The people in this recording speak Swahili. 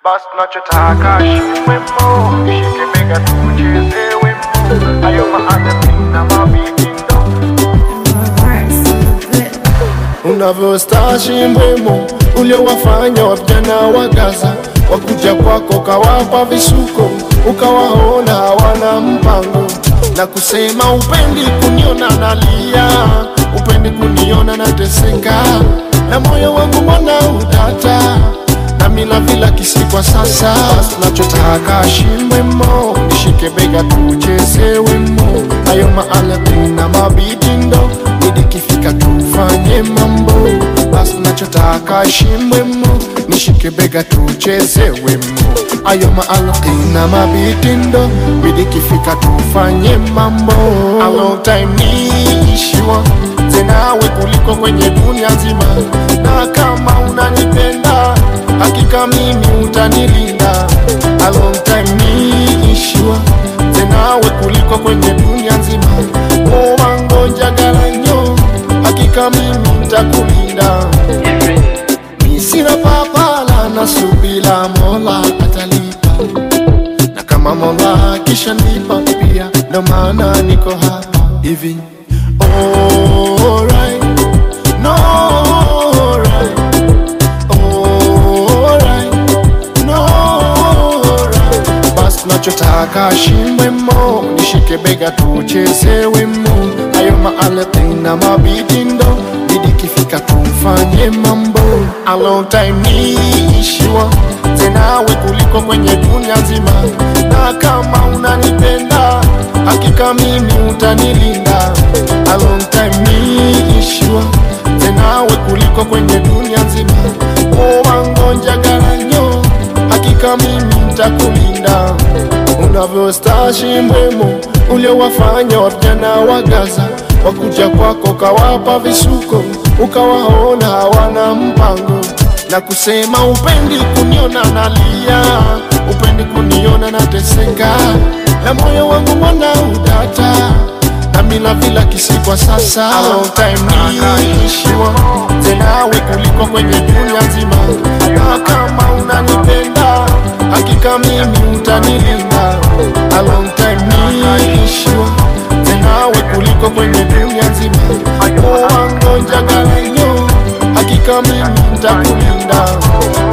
basi tunachotaka shiwemo, nishike bega tucheze wemo, hayo maadhi na mabitindo unavyostashi mbwemo uliowafanya wavijana wa Gaza wakuja kwako kawapa visuko ukawaona hawana mpango na kusema upendi kuniona nalia upendi kuniona nateseka na moyo wangu mbona utata na mila vila kisi kwa sasa Basi nachotaka shimbwemo nishike bega tucheze wemo hayo maalabi na mabitindo idikifika tufanye mambo basi nachotaka shimbwemo nishike bega tucheze wemo ayo maalaki na mabitindo idikifika tufanye mambo A long time niishiwa zenawe kuliko kwenye dunia nzima na kama unanipenda hakika mimi utanilinda A long time niishiwa zenawe kuliko kwenye dunia nzima owangonjagalanyo hakika mimi ntakulinda misina papala na subila mola atalipa na kama mola akishanipa pia ndo maana niko hapa hivi Alright, no, alright, alright, no, alright. Basi nachotaka shimbwemo nishike bega tucheze wemo hayo maalati na mabitindo idikifika tufanye mambo A long time niishiwa zenawe kuliko kwenye dunia nzima na kama unanipenda hakika mimi utanilinda A long time niishiwa zenawe kuliko kwenye dunia nzima owangonjagaranyo hakika mimi ntakulinda unavyostashi mbwemo uliowafanya wavijana wa Gaza wakuja kwako kawapa visuko ukawaona hawana mpango na kusema upendi kuniona nalia upendi kuniona nateseka na moyo wangu mbona utata na mila vila kisi kwa sasa A long time niishiwa zenawe kuliko kwenye dunia nzima na kama unanipenda hakika mimi utanilinda A long time niishiwa zenawe kuliko kwenye dunia nzima owangonjagalanyo hakika mimi ntakulinda